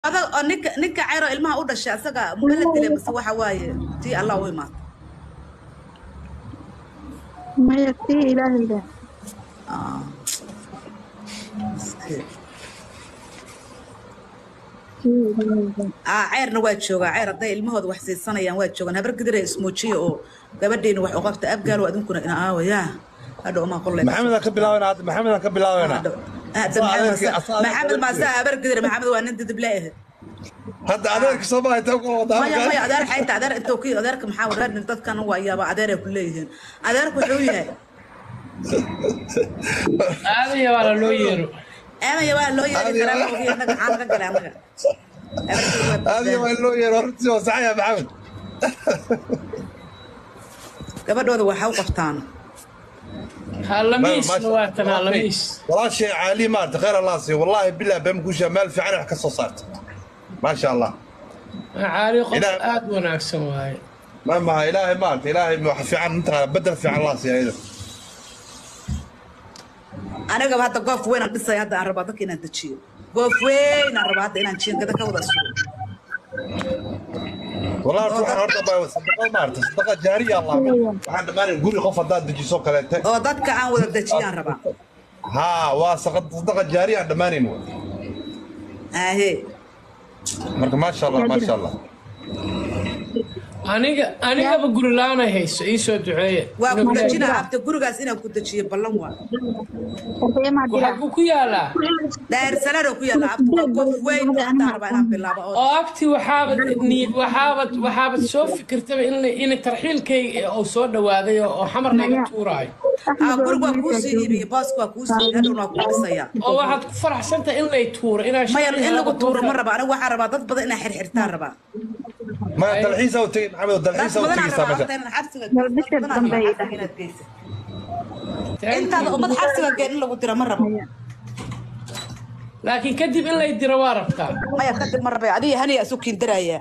adag oo ninka ninka cayro ilmaha u dhashay asaga ma la dilay mase waxa waaye tii allah u imaata maya tii ilaahayda Ah. Miskiin. tii ilaahayda ah ceyrna waa joogaa ceyr hadday ilmahooda wax siisanayaan waa joogaan habar gidira ismoojiya oo gabadheena wax u qabta abgaalo adinkuna ina aawayaa hadhow maa qolle maxamed aan ka bilaabana hadda maxamed aan ka bilaabana hadda maxamed Masa- maxamed maasaa habar gidira maxamed waa nin didib leeyahay hadda adeerka soo baxay taa kula wadaa maya maya adeer xayta adeer intoo ki adeerka maxaa wadaa dadkan waa yaaba adeeray ku leeyihiin adeerku wuxuu yahay aadaya waa la loo yeero eemaya waa loo yeeri karaa ma ogi annaga maxaa naga galay annaga aadiga waa loo yeero hortii waa saxaya maxamed gabadhooda waxa u qabtaan halamiisna waa tan halamiis walaashay caali maarta khayr allah siiyo wallaahi bilaa been kuushaa meel fiican wax ka soo saarta maasha allah caali qof Ilaah- aad wanaagsan waaye ma maha ilaahay maarta ilaahay wax fiican mataqaana bedel fiican allah siiya iyada anigaba hadda goof weyn aan dhisay hadda aan rabaa dadka inaan dejiyo goof weyn aan rabaa hadda inaan jiingada ka wada sugo والله horta waxaan horta baa sadaqa maarta sadaqa jaariya allah waxaan dhammaan guri qof haddaad dejiso kaleete oo dadka aan wada dejiyaan rabaa haa waa saqa- sadaqa jaariya aan dhammaanayn wey. ahe marka maasha allah maasha allah aniga anigaba guri la-aanay hayso ii soo duceeye waa ku dejinaa abta gurigaas inaan ku dejiyo ballan waa horteemaa dila waxaa ku yaalaa daarsaladoo ku yaalla abta waa goof weyn oo hadda aan rabaa inaan bilaabo oo oo agti waxaabad ni- waxaabad waxaabad soo fikirtaba in in tarxiilkayga uu soo dhawaaday oo oo xamar laga tuuraayo ah guriga waa kuu sii iibiyey booska waa kuu sii hadhowna waa kuu dhisayaa oo waxaad ku faraxsantahay in lay tuuro inaa maya shaqada in lagu helato tuuro ma dadka- raba aniga waxaan rabaa dad badan inaan xirxirtaan rabaa maya dalxiisa u tegey maxamed oo dad dalxiisa u badan aan tegeysaa rabaa meesha horta inaan xabsiga Dalbisha dad badan aan rabaa dambe xabsiga inaad geysa Thank intaada you. ummad xabsiga geen in lagu diro ma rabo laakiin kadib in lay diro waa rabtaa maya kadib ma rabay adiga haniya isu kiindaraya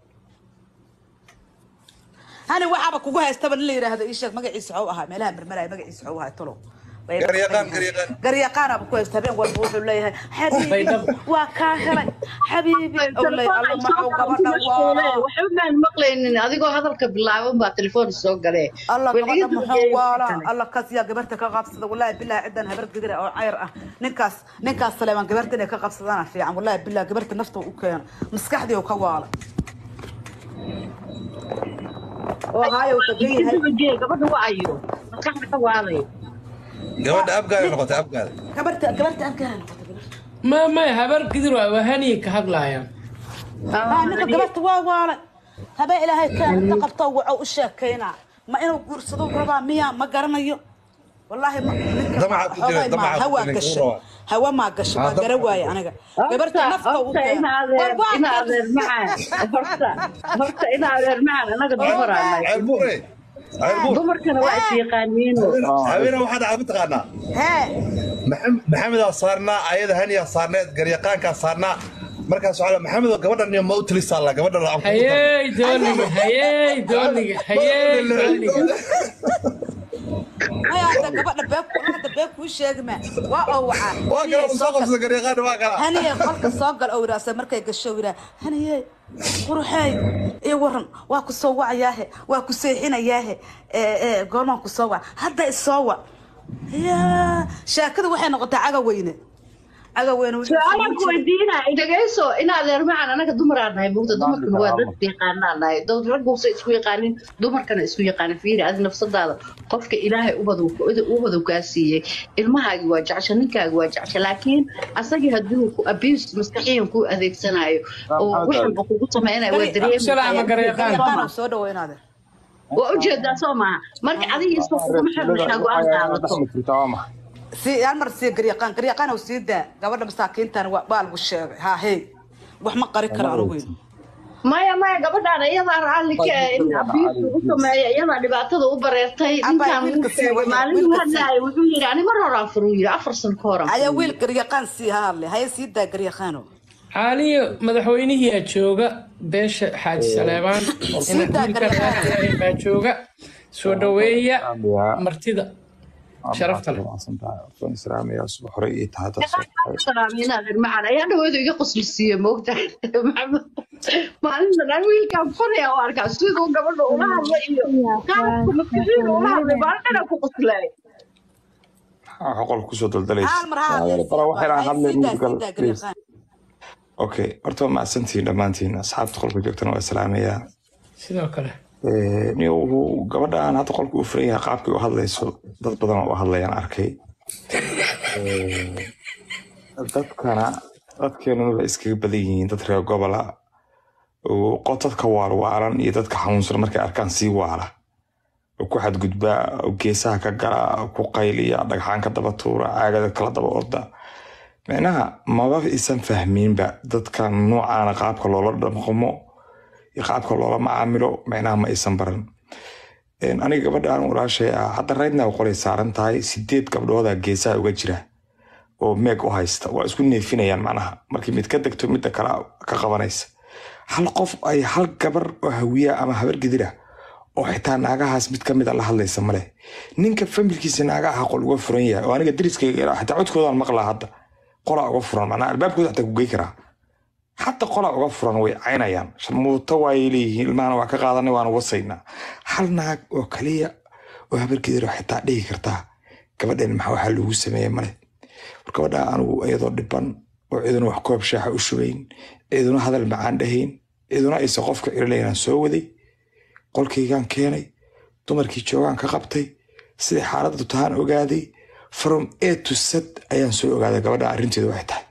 hani waxaaba kugu haystaba in la yidhaahdo ii sheeg magaciisa xow ahaa meelaha marmaraya magaciisa xow ahaa tolo Garyaqaan, garyaqaan. garyaqaanaaba ku haysta habeen walba wuxuu leeyahay xabiibi Baydhabo. waa kaa helay xabiibi Uu leeyahay, alla maxuu gabadha waa waxbaan maqlaynin adigoo hadalka bilaaban baa telefoon soo galee alla Weligeed gabadha ma muxuu geeyo waala kale. alla kas yaa gabarta ka qabsada wallaahi bilaahi cidan habar gedira oo cayr ah ninkaas ninkaas saleeman gabarta inay ka qabsadaan fiican wallaahi bilaahi gabarta nafta u keena maskaxdii uu ka waala oo haayo uu tagan yahay Inta geey, gabadha waa ayo maskaxda ka waalay gabadha abgaada noqotay abgaada gabarta gabarta aan ka helay noqotay gabarta ma may habar gidir waa waa haniya ka hadlaayaan ah ninka gabarta waa waala habee ilaahay ka inta qabto waxa u sheekeynaa ma inuu guursado rabaa miya ma garanayo wallaahi ma ninka Damaca ku jira, xoogay ma damaca ku hawa jira, gashay ninka hawa ma gashay Ah, waa gara damaca. waaye aniga gabarta nafta u horta ina adeer ina adeer macaan horta horta ina adeer macaan anaga dumaraanay ceel buure ceel buur dumarkana waa is yaqaaniino habeena waxaa dhacda mataqaanaa hee Maxam- maxamedaa saarnaa ayada haniyaa saarneed garyaqaankaa saarnaa markaas waxaa la- maxamed oo gabadhan iyo ma u talisaa la gabadha la hayey dooniga hayey dooniga hayey dooniga maya hadda gabadha beeb hadda beeb kuu sheegi ma waa oo wacaa waa kala soo qabsada garyaqaan waa kala haniye qolka soo gal oo yiraahdo markay gasho yiraa haniye quruxey iyo waran waa ku soo wacayaahe waa ku seexinayaahe ee ee goormaan ku soo wac hadda isoo wac yaa sheekada waxay noqotay caga weyne caga weyne wuxuu su-aalaan ku weydiinaa dhegayso ina adeer macaan anaga dumaraan nahay mugta dumarkana waa dad yaqaanaan nahay dad ragguusa isku yaqaanin dumarkana isku yaqaanin fiiri adi nafsadaada qofka ilaahay ubadu ubadu kaa siiyey ilmahaagi waa jecesha ninkaagi waa jecesha laakiin asagii hadduu ku abuse maskaxiyan ku adeegsanayo oo waxanba kugu sameynaya waa Salaama dareemi garyaqaan. garyaqaan soo dhaweynaade waa ujeedaa soo maaha marka adiga isba kuguma xirnashaa go-aan qaadato si hal mar sii garyaqaan garyaqaan uu sii daa gabadha masaakiintan waa waa lagu sheegay haa hey wax ma qari karo anigu maya maya gabadhaan iyadaa raalli ka ah in abiis ugu sameeya iyadaa dhibaatada u bareertay Abba, ninkaan wiilka wuu sii sheegay waya, maalin wiilka hadlaay wuxuu yidhi ani mar hore afur uu yidhi afar san ka hor ayaa wiil garyaqaan sii haadle haya sii daa garyaqaano caaliyo madaxweynihiyaa jooga beesha xaaji saleebaan Sii daa wiilkan garyaqaan. baa jooga soo dhaweeya martida sharafta leh waan islaamaya subax hore ii tahay dad soo baxay salaamiin adeer macaan ayaa dhaweyda iga qosli siiye moogta maxamed maalinta dhan wiilkaan furaya oo arkaa siduu gabadha ula hadla iyo qaabka maskaxiida ula hadlay maalin dhan ku qoslay waxaa qolka kusoo daldalaysa hal mar ha bala waxayna hadlay sidaa musical sidaa please garyaqaan okay horta waa mahadsantihiin dhammaantiin asxaabta qolka joogtana waa islaamayaa sidoo kale ni uu gabadhaan hadda qolka u furan yahay qaabkii u hadlayso dad badan oo u hadlayaan arkay dadkana dadkeenuna waxay iskaga badan yihiin dad reer gobola oo qo- dadka waalwaalan iyo dadka xanuunsan markay arkaan sii waala oo ku xadgudbaa oo geesaha ka gala oo ku qayliya dhagxaan ka daba tuura caagada kala daba orda micnaha maba isan fahmiinba dadka noocaana qaabka loola dhaqmo iyo qaabka loola macaamilo micnaha ma aysan baran Een, aniga gabadhaan walaashay ah hadda raydna waa qolay saaran tahay sideed gabdhooda geesaha uga jira oo meeg u haysta waa isku neefinayaan macnaha markii mid ka degto midda kale ka qabanaysa hal qof ay hal gabar oo hawiya ama habar gidira oo xitaa naagahaas mid ka mida la hadlaysa male ninka familkiisa naagaha qol uga furan yahay oo aniga dariskayga ilaa xitaa codkoodaan maqlaa hadda qolaa uga furan macnaha albaabkooda xitaa ku gey karaa hadda qolaa uga furan way caynayaan sharmuuto waayay leeyihiin ilmahana waa ka qaadanay waana wasaynaa hal naag oo kaliya oo habargeedaro xitaa dhihi kartaa gabadhan maxaa waxaa lagu sameeyey male war gabadha anigu iyadoo dhiban oo ciduna wax koob shaaxa u shubayn ciduna hadal macaan dhahayn ciduna aysan qofka irilaynaan soo waday qolkaygaan keenay dumarkii joogaan ka qabtay sidai xaaladdu tahaan ogaaday from a to z ayaan soo ogaaday gabadha arrinteedu waxay tahay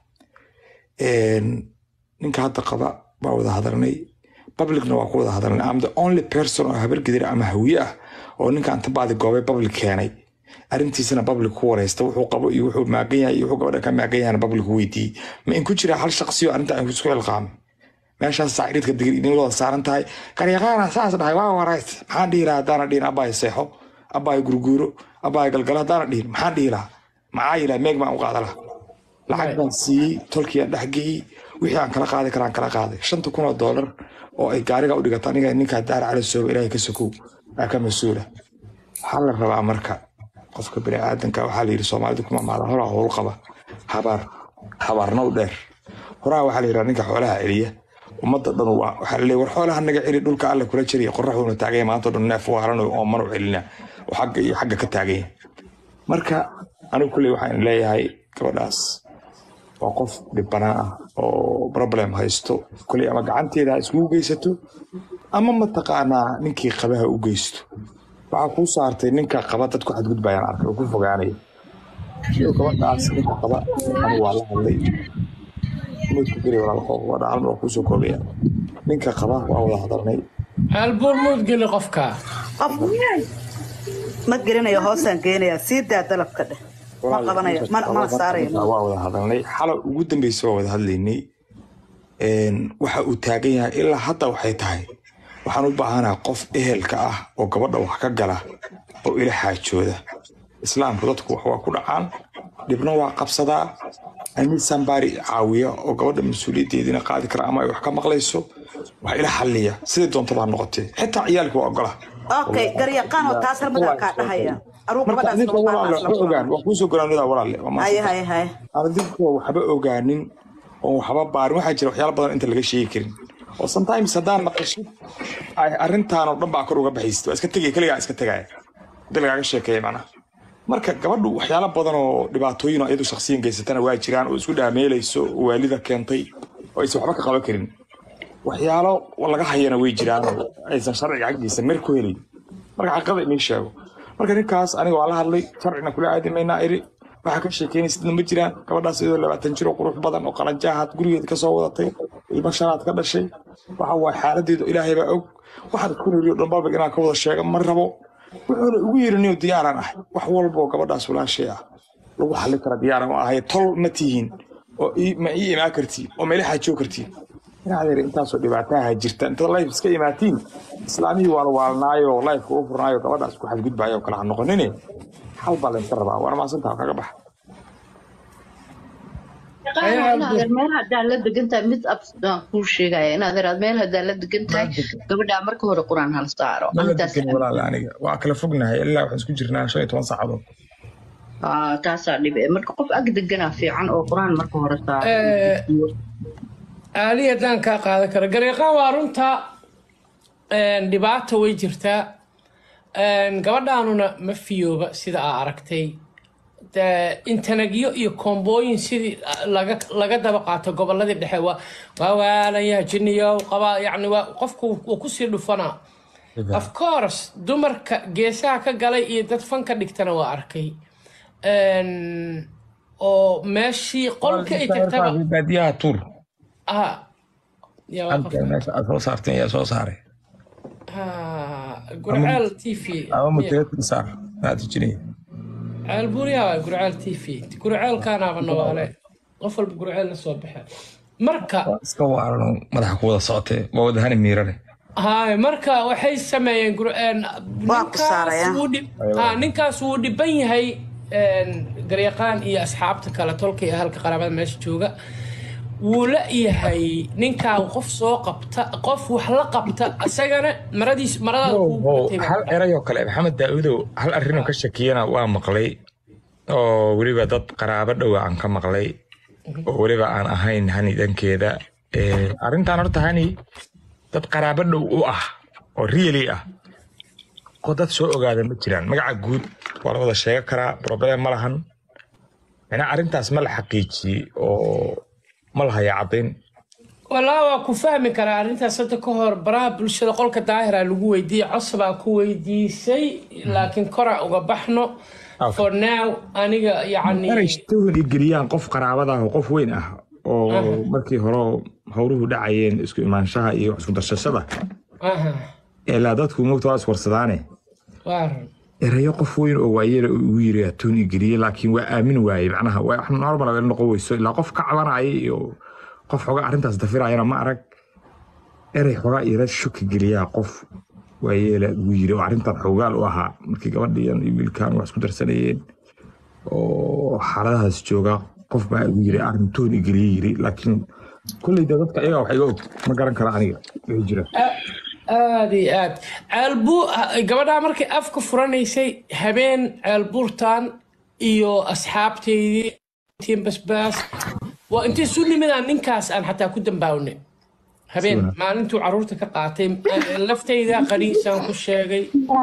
Een, ninka hadda qaba baa wada hadalnay publicna waa ku wada hadalnay am the only person oo habar gidir ama hawiye ah oo ninka anta baadi goobay public keenay arrintiisana public ku wareysta wuxuu qabo iyo wuxuu maagan yahay iyo wuxuu gabadha ka maagan yahayna public weydiiyey ma in ku jira hal shaqsiyo arrinta aan isku ilqaamay meeshaas saaciidka digir idin wada saaran tahay qaryaqaana saas dhahay waa warays maxaan dhihi lahaa haddaana dhihin abbaay seexo abbaay gurguuro abbaay galgalo haddaana dhihin maxaan dhihi lahaa maxaa yilaha meeg baan u qaada lahaa lacag baan siiyey tolkii aan dhexgeeyey wixii aan kala qaadi karaan kala qaaday shanta kun oo doolar oo ay gaariga u dhigato aniga ninkaa daara cali sooba ilaahay ka sokow aa ka mas-uula waxaa la rabaa marka qofka biniaadanka waxaa la yidhi soomaalidu kuma maada horaa howl qaba habaar habaarna u dheer horaa waxaa la yidhaa ninka xoolaha celiya ummadda dhan waa waxaa la leeyahay war xoolaha naga celi dhulka alle kula jariya qoraxuuna taaganya maanta dhan neef waaran oo manu celina oo xagga iyo xagga ka taaganya marka anigu kulley waxaan leeyahay gabadhaas waa qof dhibanaa ah oo problem haysto koley ama gacanteeda ha iskugu geysato ama mataqaanaa ninkii qabaha u geysto waxaa kuu saartay ninka qaba dad ku xadgudbayaan arkay oo ku fogaanaya iyo gabadhaas ninka qaba anigu waa la hadlay moodku geli walaalqoobadha hal mar waa kuusoo koobaya ninka qaba waa wada hadalnay albuur muud geli qofka qof ma gelinayo hoosaan geenayaa sii daa dalabka dheh ma qabanayo mana mana saarayo waa wada hadalnay xala ugu dambeysa waa wada hadlaynay Een, waxa uu taagan yahay ilaa hadda waxay tahay waxaan u baahanaha qof ehelka ah oo gabadha wax ka gala oo ila xaajooda islaamku dadku wax waa ku dhacaan dhibna waa qabsadaa ani sambaari caawiya oo gabadha mas-uuliyaddeediina qaadi kara ama ay wax ka maqlayso wax ila xalliya siday doonta baa noqotee xitaa ciyaalka waa ogola okay garyaqaan oo taas hal midaan kaa dhahaya aruu marka gabadhaas adinka walaale lama waxba ogaan waa kuusoo goraanida walaale waa haye mahadsantahay. haye haye adinku waxba ogaanin oo waxba baarin waxaa jira waxyaalo badan inta laga sheegi karin oo sometimes haddaan maqashid ay arrintaan oo dhan baa kor uga baxaysid waa iska tegaya keligaa iska tegaya hadii lagaaga sheekeeya macnaha marka gabadhu waxyaalo badan oo dhibaatooyin oo iyadu shaksiyan geysatana waa jiraan oo isku dhaameelayso oo waalida keentay oo aysan waxba ka qaban karin waxyaalo laga hayana way jiraan oo aysan sharciga xaggiisa mer ku helayn marka xaqiiqada inii sheego marka ninkaas aniga waa la hadlay sharcina kula aadi maynaa iri waxaa ka sheekeynaysidna ma jiraan gabadhaas iyadoo labaatan jir oo qurux badan oo qalanjaahaad gurigeeda kasoo wadatay ilmo shanaad ka dhashay waxa waay xaaladeedu ilaahay baa og waxaan isku niriyo dhan babig inaan ka wada sheega ma rabo wuxuuna ugu yiriniyo diyaaraan ah wax walba oo gabadhaas walaashay ah lagu xallin kara diyaaran oo ahay tol ma tihiin oo ii- ma ii imaan kartiin oo meela xaajoo kartiin inaad yar intaasoo dhibaataha jirta intaad life iska imaatiin islaamihii waa la waalnaayo lifeka u furnaayo gabadhaas ku xadgudbaayo oo kale ha noqonine hal baa laynka rabaa waana maasantaha kaga baxa inaad meel hadaa la degan tahay mid absaan kuu sheegaya inaad iraad meel hadaa la degan tahay gabadhaa marka hore quraan hal saaro ma la intaas degan walaal aniga waa kala fognahay ilaa waxaan isku jirnaa shan iyo toban saacadood Ah, taasaa dhibe marka qof ag deganaa fiican oo qur-aan marka hore saaro Eh, aali haddaan kaa qaadan karo gareeqaan waa runta een, dhibaata way jirtaa Een, gabadhaanuna ma fiyooba sida aa aragtay De- intanagyo iyo koombooyin sidii laga laga daba qaato goboladii dhexe waa waa waalaya jiniyow qaba yacni waa qofku wuu kusii dhufanaa of course dumarka geesaha ka galay iyo dad fanka dhigtana waa arkay Een, oo meeshii qolka ay tagtaba baadiyaha tuur ah yaa waa halka qofka meesha aad soo saarteen yaa soo saaray ha gurceel t v ama muteetin saar maad jirin ceel buuriyaa waa gurceel t v gurceelkaanaaba nawaale qof walba gurceel la soo baxa marka iska waaran oo madaxa ku wada socotee waa wadahani miirane hay marka waxay sameeyeen gur- een, Waa ku ninkaas saaraya. wuu dhib- ha, ninkaas wuu dhiban yahay een, garyaqaan iyo asxaabta kale tolka iyo ahalka qaraabada meesha jooga wuu la yahay ninkaa qof soo qabta qof wax la qabta isagana maradiis maradaada kuu gubatay baa hal erayoo kale maxamed daaudow hal arrinoo ka shakiyana waa maqlay oo weliba dad qaraabo dhowa aan ka maqlay oo weliba aan ahayn hani dhankeeda Eh, arrintan horta hani dad qaraabo dhow u ah oo really ah oo dad soo ogaada ma jiraan magaca guud waa la wada sheega karaa problem ma lahan macnaa arrintaas ma la xaqiijiyey oo ma la haya caddayn walaa waa ku fahmi karaa arrintaas hadda ka hor baraha bulshada qolka daahira lagu weydiiyey cosbaa ku weydiisay laakiin kora uga baxno Okay. for now aniga yacni inay shitooyin i geliyaan qof qaraabada ah oo qof weyn ah oo markii hore howruhu dhacayeen isku imaanshaha iyo isku darshashada aha ilaa dadku moogta waa iswarsadaane waa run erayo qof weyn oo waayeela uu igu yiri atoon i geliyey laakiin waa aamin waaye macnaha waa wax normal ah noqon weyso ilaa qof ka cabanaya iyo qof xogaa arrintaas dafirayana ma arag erey xogaa ira shuki geliyaa qof waayeela ugu yiri oo arrintan xogaal u ahaa markii gabadhiyan iyo wiilkan wax isku darsanayeen oo xaaladahaas jooga qof baa igu yiri arrintoon i geliyey yiri laakiin kolleyda dadka iyaga wax iga og ma garan kara aniga wixii jira aad iyo aad ceelbuu gabadhaa markay afka furanaysay habeen ceelbuurtan iyo asxaabteydii tiin basbaas waa intay isu nimidaan ninkaas aan xataa ku dambaawnay habeen maalintuu caruurta ka qaatay laftayda qaniisaan ku sheegay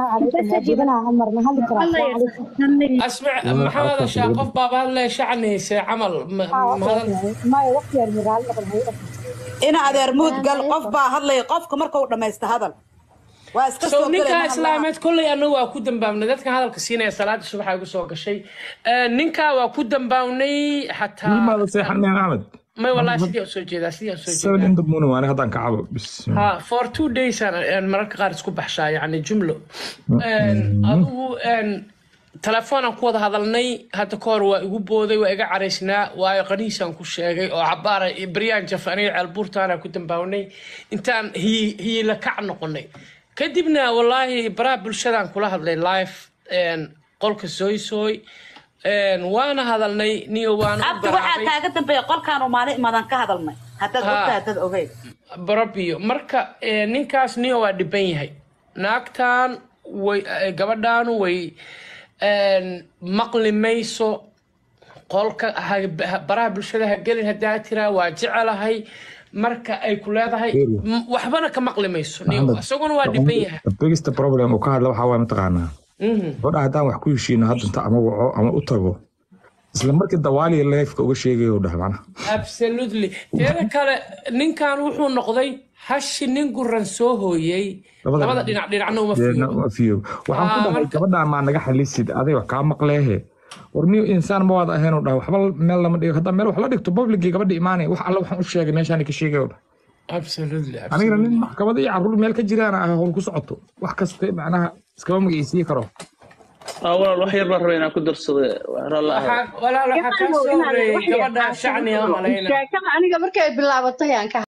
asmac maxaa hadashaa qof baaba hadlaya shacnaysa camal ma- ma hadal ina adeer muud gal qof baa hadlaya qofka marka uu dhamaysta hadal waa iska so soo ninkaa gelay islaameed kolley anagu waa ku dambaabnay dadkan hadalka siinaya salaada subaxa igu soo gashay Eh, ninkaa waa ku dambaabnay xataa ilmaada seexan meen axmed may wallahi sidii aan soo jeedaa sidii aan soo seven jeedaa in the morning waani haddaan kacabo bis ha for two days aan aan mararka qaar isku baxshaa yani jumlo En, adigu en, telefoonaan ku wada hadalnay hadda ka hor waa igu booday waa iga caraysnaa waayo qaniisaan ku sheegay oo cabaara baryaan jaf aniga ceelbuurtaana ku dambaawnay intaan hiyi- hiyila kac noqonay kadibna wallaahi baraha bulshadaan kula hadlay live en, qolka soy soy En, waana hadalnay niyo waana u abdi waxaa garaabay kaaga dambeeya qolkaanu maalin imadan ka hadalnay haddaad Ha. ogtahay haddaad ogeyn barabiyo marka eh, ninkaas niyo waa dhiban yahay naagtan way eh, gabadhaanu way en, maqli mayso qolka ha- ha- baraha bulshada ha gelin haddaa tiraa waa jecelahay marka ay ku leedahay m- waxbana ka maqli mayso niyo Maxamed, isaguna waa dhiban yahay the biggest problem uu ka hadla waxaa waay mataqaanaa Mhm. gabadha haddaan wax ku heshiino haddanta ama waco ama u tago isla markii dawaaliya leefka uga sheegayo u dhaha macnaha absolutely teeda kale ninkan wuxuu noqday hashi nin guran soo hooyey Labada labada dhinac. dhinac dhinacna uma Dee, fiiyo na- waa fiyo waxaan ku Ah, dhahay marka- gabadhaan maa naga xalisid aday wax kaa maqleehe war niyo insaan ma waad ahayn u dhaha waxba meel lama dhigo haddaa meel wax la dhigto publicii gabadha imaanay wax alle waxaan u sheegay meeshaan ka sheegay u dhaha absolutely anigana nin absolutely. maxkamada iyo caruur meel ka jiraan ah howl ku socoto wax kasta macnaha iskama magiciisii karo aa walaal wax yar baan rabay inaan ku darsado ralla ahay waxaa walaal waxaa kaa soo horeeyey gabadha shacni aan malayna sheekada aniga markay bilaabatay aan ka